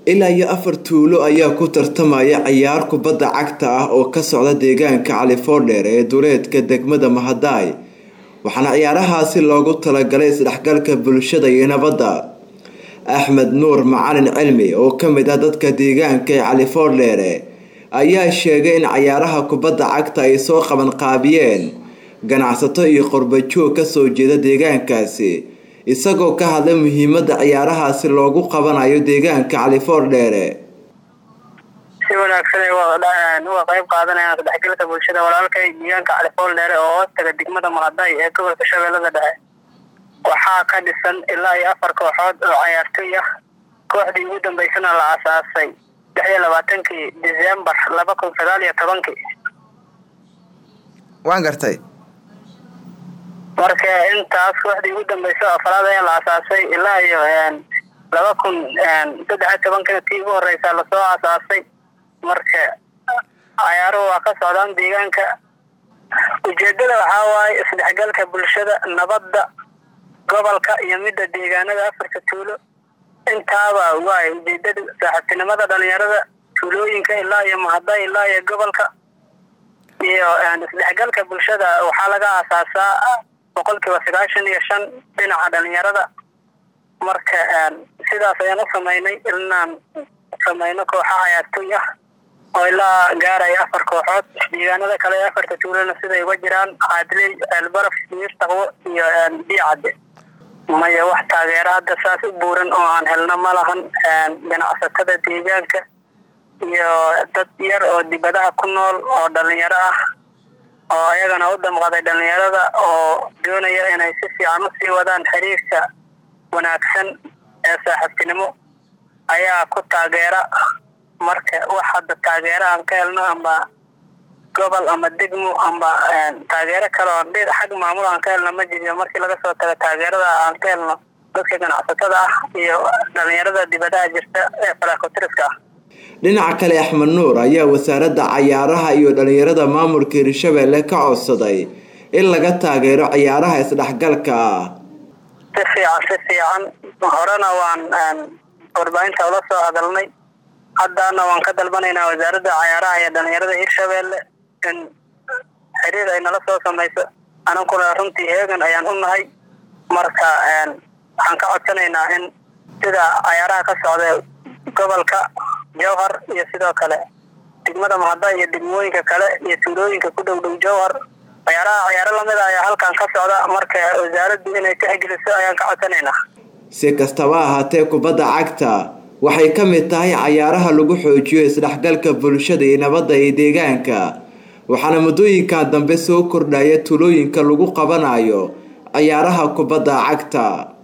ilaa iyo afar tuulo ayaa ku tartamaya ciyaar kubadda cagta ah oo ka socda deegaanka califoodheer ee duleedka degmada mahadaay waxaana ciyaarahaasi loogu talagalay isdhexgalka bulshada iyo nabadda axmed nuur macalin cilmi oo ka mid ah dadka deegaanka ee califoodheere ayaa sheegay in ciyaaraha kubadda cagta ay soo qaban qaabiyeen ganacsato iyo qorbajoog kasoo jeeda deegaankaasi isagoo ka hadlay muhiimada ciyaarahaasi loogu qabanayo deegaanka califoordheere si wanaagsan ay uga qayb qaadanayaan isdhexgalka bulshada walaalkay deegaanka califoordheere oo hoostaga degmada mahaday ee gobolka shabeellada dhexe waxaa ka dhisan ilaa iyo afar kooxood oo cayaartoy ah kooxdii ugu dambeysana la asaasay lix iyo labaatankii decembar laba kun sagaal iyo tobankii waan gartay marka intaas kooxdii ugu dambeysa afraad ayaa la asaasay ilaa iyo laba kun saddex iyo tobankina tii ugu horeysa lasoo asaasay marka cayaaruhu waa ka socdaan deegaanka ujeedada waxaa waaye isdhexgalka bulshada nabadda gobolka iyo midda deegaanada afarta tuulo intaaba waay ujeedada saaxiibtinimada dhalinyarada tuulooyinka ilaa iyo mahada ilaa iyo gobolka iyo isdhexgalka bulshada waxaa laga aasaasaa boqolkiiba sagaashan iyo shan dhinaca dhalinyarada marka sidaas ayaan u sameynay inaan sameyno kooxa cayaartoy ah oo ilaa gaaraya afar kooxood deegaanada kale ee afarta tuulana siday uga jiraan caadley ceelbaraf miirtaqwo iyo biicadde maya wax taageero hadda saas u buuran oo aan helno ma lahan ganacsatada deegaanka iyo dad yar oo dibadaha ku nool oo dhalinyaro ah oo ayagana u damqaday dhalinyarada oo doonaya inay si fiican usii wadaan xiriirka wanaagsan ee saaxiibtinimo ayaa ku taageera marka wax hadda taageero aan ka helno amba gobol ama degmo amba taageero kale oo xag maamul aan ka helno ma jiriyo markii laga soo tago taageerada aan ka helno dadka ganacsatada ah iyo dhalinyarada dibadaha jirta ee faraakotiriska ah dhinaca kale axmed nuur ayaa wasaaradda cayaaraha iyo dhalinyarada maamulka hirshabeelle ka codsaday in laga taageero ciyaaraha isdhexgalka ah si fiican si fiican horena waan warbaahinta ula soo hadalnay haddana waan ka dalbanaynaa wasaaradda cayaaraha iyo dhalinyarada hirshabeelle in xiriir ay nala soo samayso anankuna runtii heegan ayaan u nahay marka waxaan ka codsanaynaa in sida cayaaraha ka socda gobolka jowhar iyo sidoo kale degmada mahada iyo degmooyinka kale iyo tuulooyinka ku dhow dhow jowhar cayaaraha cayaaro lamida ayaa halkan ka socda marka wasaaraddu inay tixgeliso ayaan ka codsanaynaa si kastaba ahaatee kubadda cagta waxay ka mid tahay cayaaraha lagu xoojiyo isdhexgalka bulshada iyo nabadda ee deegaanka waxaana muddooyinkan dambe soo kordhaya tulooyinka lagu qabanayo ciyaaraha kubadda cagta